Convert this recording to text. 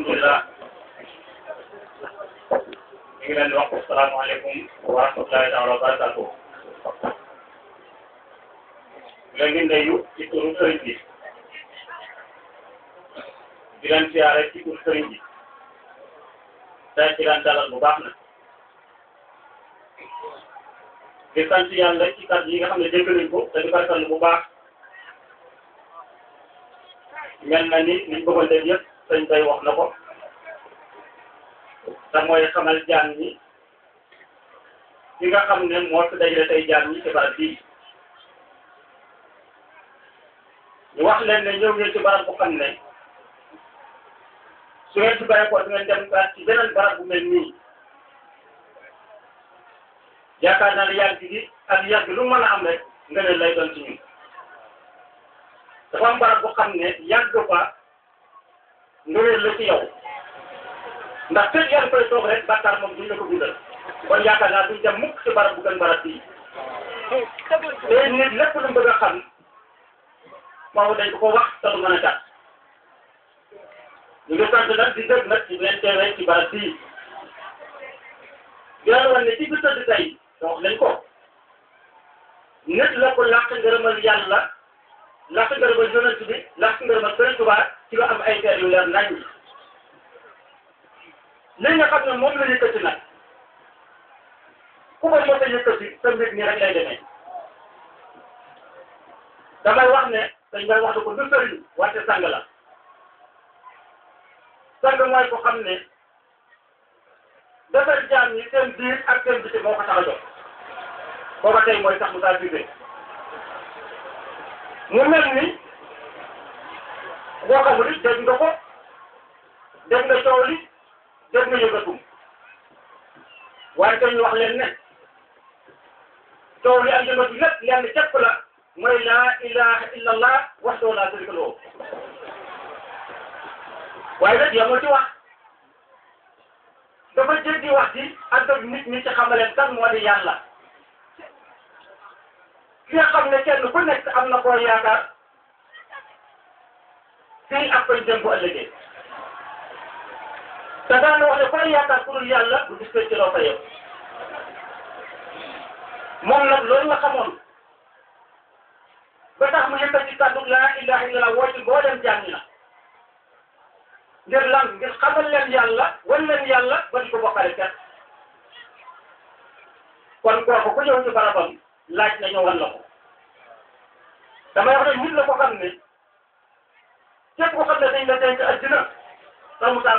alhamdulilah ñu ngi leen di wax asalaamaaleykum wa rahmatulahi taala wa barakatuh léegi ndeyu ci turu sëriñ bi di leen siyaare ci turu sëriñ bi tey ci leen dalal bu baax na di sant yàlla ci kàddu yi nga xam ne dégg nañ ko te di barkal bu baax mel na ni liñ bëggoon def yëpp sëñ bay wax na ko te mooy xamal jaan ñi ki nga xam ne moo fi dajale tey jaan ñi ci barab bii ñu wax leen ne ñëw ngeen ci barab bu xam ne su ngeen ci bàyyi ko di ngeen dem ci beneen barab bu mel nii yaakaar naa ne yàgg gi ak yàgg lu mën a am rek nga ne lay doon ci ñun dafa am barab bu xam ne yàgg fa ngëneel la ci yow ndax fekk yaa ngi koy toog rek bàkkaar moom duñ la ko bindal kon yaakaar naa duñ dem mukk ci barab bu gën barab bii te nit lépp lu mu bëgg a xam foofu dañ ko ko wax te du mën a gàtt ñu ngi sant nag di dëgg nag ci leen teewee ci barab bii dina wan ne ci bi tëdd tey wax lañ ko nit la ko làq ngërëmal yàlla làq ngërëmal yonent bi làq ngërëmal Sëriñ Tuubaa ci lu am ay teer yu leer nañ li nga xam ne moom la yëkkati nag ku ko mos a yëkkati sa mbir nii rek lay demee damay wax ne dañ koy wax ne ko du sëriñ wante sang la sang mooy ko xam ne defar jaam ñi seen biir ak seen biti moo ko tax a jóg booba tey mooy sax mu saa biir mu mel ni boo xamul it dégg nga ko dégg nga coow li dégg nga yëngatum waaye tey ñu wax leen ne coow li ak yëngatu lépp lenn képp la mooy laa ilaha illa allah wahdahu laa sharika lahu waaye nag yamul ci wax dafa jéggi wax ji ak ak nit ñi ci xamaleen kan moo di yàlla ki nga xam ne kenn ku nekk am na koo yaakaar fii ak koy jëm bu ëllëgee te daan wax ne koy yaakaar ku dul yàlla bu gis ci loo fa yow moom nag loolu nga xamoon ba tax mu yëkkati kàddu laa ilaha illallah woo ci boo dem jàng na ngir lan ngir xamal leen yàlla wan leen yàlla ba di ko bokkale kat kon kooku ku ñëw ci barabam laaj na ñëw wan la ko damay wax ne nit la ko xam ne képp ko xam ne dañ la denc addina